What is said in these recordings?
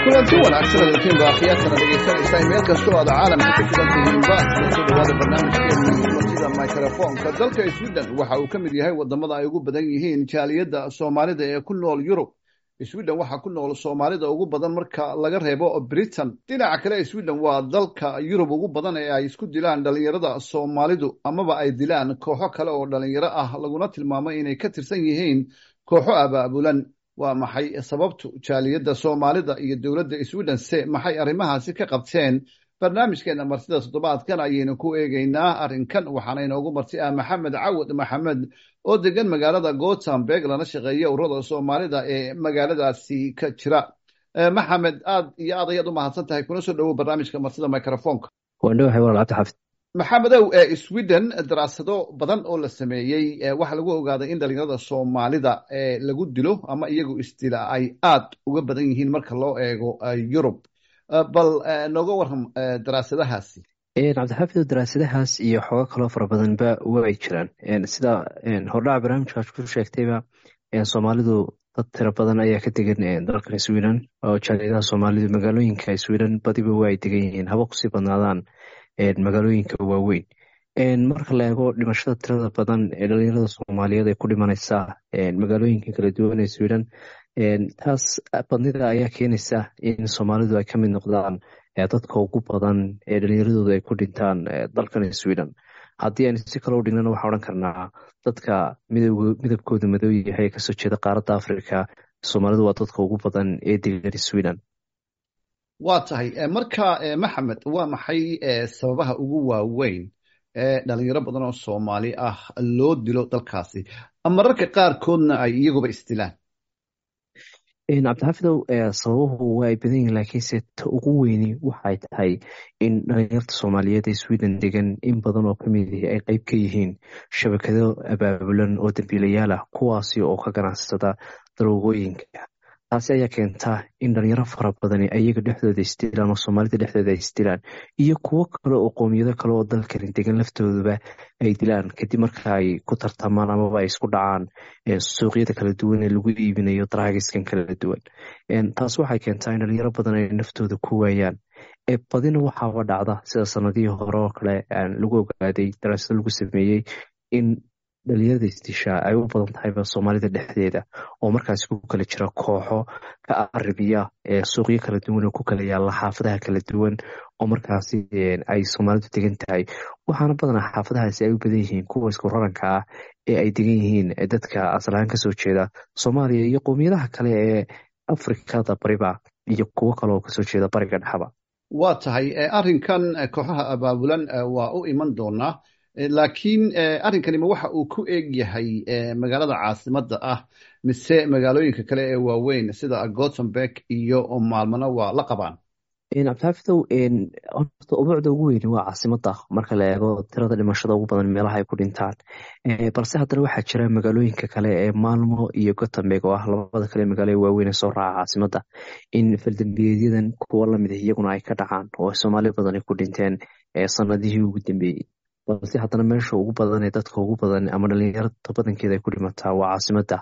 kulanti wanaagsan adinkiin baaqiyaadkana dhegaysanaysaa meel kastoo aad caalamka ku sugan tihiinba kusoo dhawaada barnaamijkeena martida microfonka dalka sweden waxa uu ka mid yahay wadamada ay ugu badan yihiin jaaliyadda soomaalida ee ku nool yurub sweden waxaa ku nool soomaalida ugu badan marka laga reebo britain dhinaca kale sweden waa dalka yurub ugu badan ee ay isku dilaan dhalinyarada soomaalidu amaba ay dilaan kooxo kale oo dhalinyaro ah laguna tilmaamo inay ka tirsan yihiin kooxo abaabulan waa maxay sababtu jaaliyadda soomaalida iyo dowladda sweden se maxay arrimahaasi ka qabteen barnaamijkeena martida toddobaadkan ayaynu ku eegeynaa arrinkan waxaana inoogu marti ah maxamed cawad maxamed oo degan magaalada gothenburg lana shaqeeya ururada soomaalida ee magaaladaasi ka jira maxamed aad iyo aad ayaad u mahadsan tahay kuna soo dhowow barnaamijka martida microfonka waandhowahay walaal cabdixaafid maxamedow sweden daraasado badan oo la sameeyey waxaa lagu ogaaday in dhalinyarada soomaalida lagu dilo ama iyagu isdila ay aad uga badan yihiin marka loo eego yurub bal nooga waram daraasadahaasi cabdixaafid daraasadahaas iyo xoogo kaloo fara badanba way jiraan sida hordhaca barnaamijkaas ku sheegtayba soomaalidu dad tiro badan ayaa ka degan dalkan sweden oo jaaliyadaha soomaalidu magaalooyinka sweden badiba waa ay degan yihiin haba kusii badnaadaan magaalooyinka waaweyn marka la eego dhimashada tirada badan ee dhalinyarada soomaaliyeed ee ku dhimanaysa magaalooyinka kala duwan ee sweden taas badnida ayaa keenaysa in soomaalidu ay ka mid noqdaan dadka ugu badan ee dhalinyaradooda ay ku dhintaan dalkan sweden haddii aynu si kale u dhignana waxaa odhan karnaa dadka midabkooda madow yahay kasoo jeeda qaaradda africa soomaalidu waa dadka ugu badan ee degan sweden waa tahay marka maxamed waa maxay sababaha ugu waaweyn ee dhalinyaro badan oo soomaali ah loo dilo dalkaasi mararka qaarkoodna ay iyaguba isdilaan cabdixaafidow sababuhu waa ay badan yihin laakiinse ta ugu weyni waxay tahay in dhalinyarta soomaaliyeed ee sweden degan in badan oo kamid ihi ay qeyb ka yihiin shabakado abaabulan oo dambiilayaal ah kuwaasi oo ka ganacsada daroogooyinka taasi ayaa keentaa in dhalinyaro fara badani ayaga dhexdooda isdilaan oo soomaalida dhexdooda ay isdilaan iyo kuwo kale oo qoomiyado kale oo dalkani degan laftooduba ay dilaan kadib marka ay ku tartamaan amaba ay isku dhacaan suuqyada kala duwan ee lagu iibinayo daraagiskan kala duwan taas waxay keentaa in dhalinyaro badan ay naftooda ku waayaan badina waxaaba dhacda sida sanadihii hore oo kale lagu ogaaday daraasado lagu sameeyey in dhalinyarada isdishaa ay u badan tahayba soomaalida dhexdeeda oo markaasi ku kala jira kooxo ka aribiya suuqyo kala duwan oo ku kala yaalla xaafadaha kala duwan oo markaasi ay soomaalidu degan tahay waxaana badanaa xaafadahaasi ay u badan yihiin kuwa isku raranka ah ee ay degan yihiin dadka asalahaan kasoo jeeda soomaaliya iyo qowmiyadaha kale ee afrikada bariba iyo kuwo kale oo kasoo jeeda bariga dhexaba waa tahay arrinkan kooxaha abaabulan waa u iman doonaa laakiin arrinkanima waxa uu ku eeg yahay magaalada caasimadda ah mise magaalooyinka kale ee waaweyn sida gothenburg iyo maalmana waa la qabaan cabdixaafidow horta ubuucda ugu weyni waa caasimada marka la eego tirada dhimashada ugu badan meelaha ay ku dhintaan balse haddana waxaa jira magaalooyinka kale ee maalmo iyo gothenburg oo ah labada kale magaalo ee waaweyn ee soo raaca caasimada in faldambiyeedyadan kuwo lamid ah iyaguna ay ka dhacaan oo soomaali badan ay ku dhinteen sanadihii ugu dambeeyey balse haddana meesha ugu badan ee dadka ugu badan ama dhalinyarada badankeeda ay ku dhimataa waa caasimada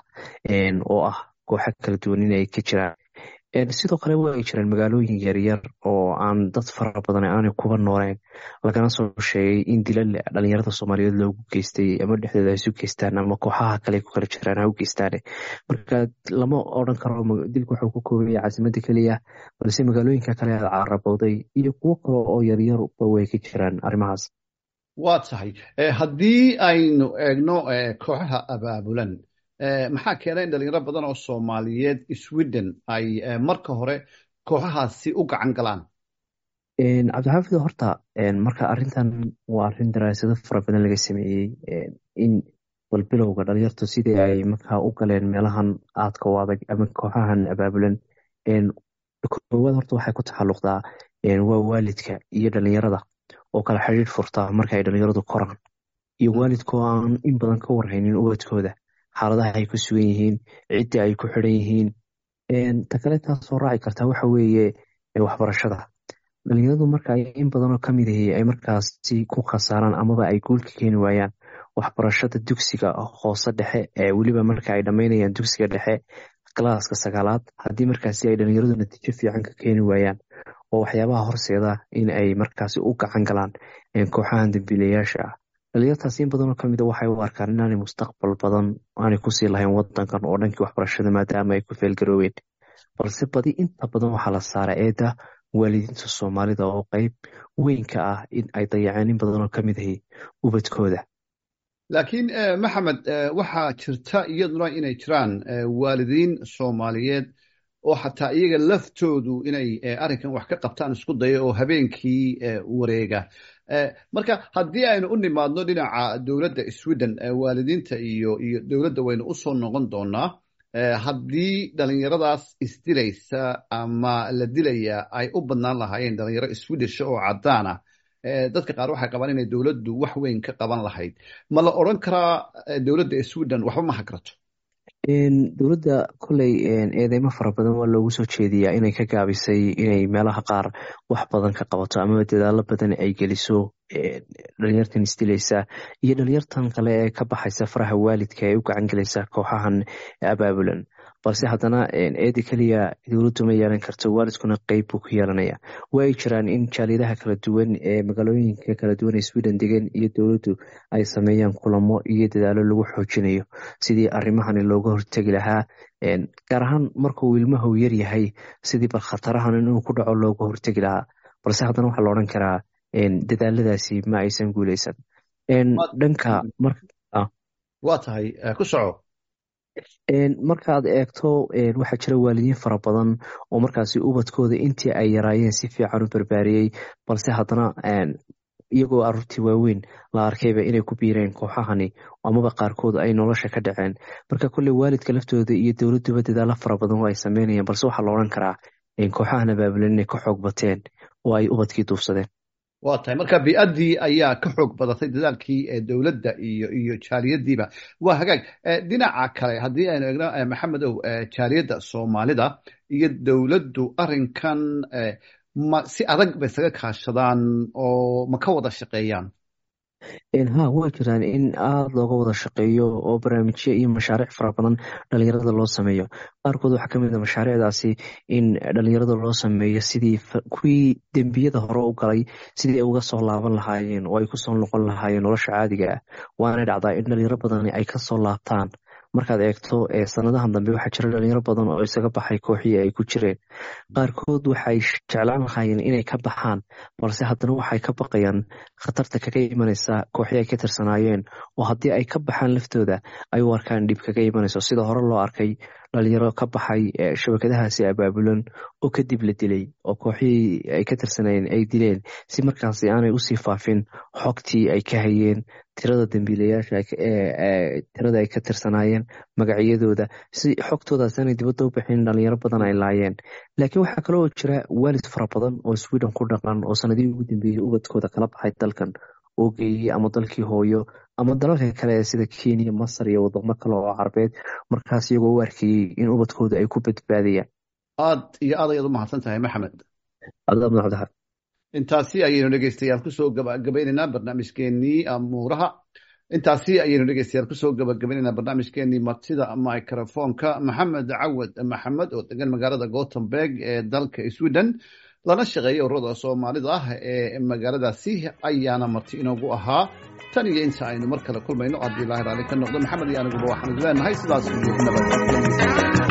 oo ah kooxo kala duwan in ay ka jiraan sidoo kale waa ay jiraan magaalooyin yaryar oo aan dad fara badan aanay kuba nooleen lagana soo sheegay in dilal dhalinyarada soomaaliyeed loogu geystay ama dhexdooda ay isu geystaan ama kooxaha kale ku kala jiraan ha u geystaan marka lama odran karo dilka waxuu ku koobaya caasimada keliya balse magaalooyinka kale aad carabowday iyo kuwo kale oo yaryarba way ka jiraan arrimahaas waa tahay haddii aynu eegno kooxaha abaabulan maxaa keenay in dhalinyaro badan oo soomaaliyeed sweden ay marka hore kooxahaasi u gacan galaan cabdixaafid horta marka arrintan waa arrin daraasado fara badan laga sameeyey in balbilowga dhalinyartu sidii ay markaa u galeen meelahan aadka u adag ama kooxahan abaabulan koowaad horta waxay ku taxalluqdaa waa waalidka iyo dhalinyarada oo kala xidhiir furta marka ay dhalinyaradu koraan iyo waalidka oo aan in badan ka warhaynin ubadkooda xaaladaha ay ku sugan yihiin ciddii ay ku xidhan yihiin ta kale taasoo raaci kartaa waxa weeye waxbarashada dhalinyaradu marka in badanoo kamid ahi ay markaasi ku khasaaraan amaba ay guulka keeni waayaan waxbarashada dugsiga hoose dhexe ee weliba marka ay dhammaynayaan dugsiga dhexe galaaska sagaalaad haddii markaasi ay dhalinyaradu natiijo fiican ka keeni waayaan oo waxyaabaha horseeda in ay markaasi u gacan galaan kooxahan dambiilayaasha ah dhalinyartaas in badanoo kamid a waxay u arkaan inaanay mustaqbal badan aanay kusii lahayn wadankan oo dhankii waxbarashada maadaama ay ku feelgarooween balse badi inta badan waxaa la saara eeda waalidiinta soomaalida oo qeyb weyn ka ah in ay dayaceen in badanoo kamid ahi ubadkooda laakiin maxamed waxaa jirta iyaduna inay jiraan waalidiin soomaaliyeed oo xataa iyaga laftoodu inay arrinkan wax ka qabtaan isku daya oo habeenkii wareega marka haddii aynu u nimaadno dhinaca dowladda sweden waalidiinta iyo iyo dowladda waynu usoo noqon doonaa haddii dhalinyaradaas isdilaysa ama la dilaya ay u badnaan lahaayeen dhalinyaro swedisha oo caddaana dadka qaar waxay qabaan inay dowladdu wax weyn ka qaban lahayd ma la odran karaa dowladda sweden waxba ma hagrato dowladda koley eedeymo fara badan waa loogu soo jeediyaa inay ka gaabisay inay meelaha qaar wax badan ka qabato amaba dadaalo badan ay geliso dhalinyartan isdilaysa iyo dhalinyartan kale ee ka baxaysa faraha waalidka ee u gacan gelaysa kooxahan abaabulan balse haddana eeda keliya dowladdu ma yeelan karto waalidkuna qeyb buu ku yeelanaya waa ay jiraan in jaaliyadaha kala duwan ee magaalooyinka kala duwan ee sweden degan iyo dowladdu ay sameeyaan kulamo iyo dadaalo lagu xoojinayo sidii arrimahani looga hortegi lahaa gaar ahaan markuu ilmahu yar yahay sidii bal khatarahan inuu ku dhaco looga hortegi lahaa balse haddana waxaa la odhan karaa dadaaladaasi ma aysan guuleysan dhanka waa tahay ku soco markaad eegto waxaa jira waalidiin fara badan oo markaasi ubadkooda intii ay yaraayeen si fiican u barbaariyey balse haddana iyagoo aruurtii waaweyn la arkayba inay ku biireen kooxahani amaba qaarkood ay nolosha ka dhaceen marka kolley waalidka laftooda iyo dowladduba dadaalo fara badan oo ay sameynayaan balse waxaa la odhan karaa kooxahan abaabulan inay ka xoog bateen oo ay ubadkii duufsadeen waa tahay marka bi-addii ayaa ka xoog badatay dadaalkii dowladda iyo iyo jaaliyadiiba waa hagaag dhinaca kale haddii aynu egno maxamedow jaaliyadda soomaalida iyo dowladdu arrinkan ma si adag ba isaga kaashadaan oo ma ka wada shaqeeyaan ha waa jiraan in aada looga wada shaqeeyo oo barnaamijyo iyo mashaariic fara badan dhalinyarada loo sameeyo qaarkood waxaa kamid a mashaariicdaasi in dhalinyarada loo sameeyo sidii kuwii dembiyada hore u galay sidii ay uga soo laaban lahaayeen oo ay kusoo noqon lahaayeen nolosha caadiga ah waana dhacdaa in dhalinyaro badani ay kasoo laabtaan markaad eegto sanadahan dambe waxaa jira dhalinyaro badan oo isaga baxay kooxihii ay ku jireen qaarkood waxay jeclaan lahaayeen inay ka baxaan balse haddana waxay ka baqayaan khatarta kaga imanaysa kooxii ay ka tirsanaayeen oo haddii ay ka baxaan laftooda ay u arkaan dhib kaga imanayso sida hore loo arkay dhalinyaro ka baxay shabakadahaasi abaabulan oo kadib la dilay oo kooxihii ay ka tirsanayeen ay dileen si markaasi aanay usii faafin xogtii ay ka hayeen tirada dambiilayaasha tirada ay ka tirsanaayeen magacyadooda si xogtoodaas aanay dibadda u bixin dhalinyaro badan ay laayeen laakiin waxaa kaloo jira waalid fara badan oo sweden ku dhaqan oo sanadihii ugu dambeeyey ubadkooda kala baxay dalkan oo geeyey ama dalkii hooyo ama dalalka kale sida kenya masar iyo wadamo kale oo carabeed markaas iyagoo u arkayey in ubadkooda ay ku badbaadayaan aad iyo aad ayaad u mahadsan tahay maxamed adamad cabdixar intaasi ayaynu dhegeystayaal kusoo gabagabaynaynaa barnaamijkeenii amuuraha intaasi ayaynu dhegeystayaal kusoo gabagabaynaynaa barnaamijkeenii martida microfonka maxamed cawad maxamed oo degan magaalada gothenburg ee dalka sweden lana shaqeeya ururada soomaalida ah ee magaaladaasi ayaana marti inoogu ahaa tan iyo inta aynu mar kale kulmayno haddii ilaahi raali ka noqdo maxamed iyo aniguba waxaan is leenahay sidaas iyo nabad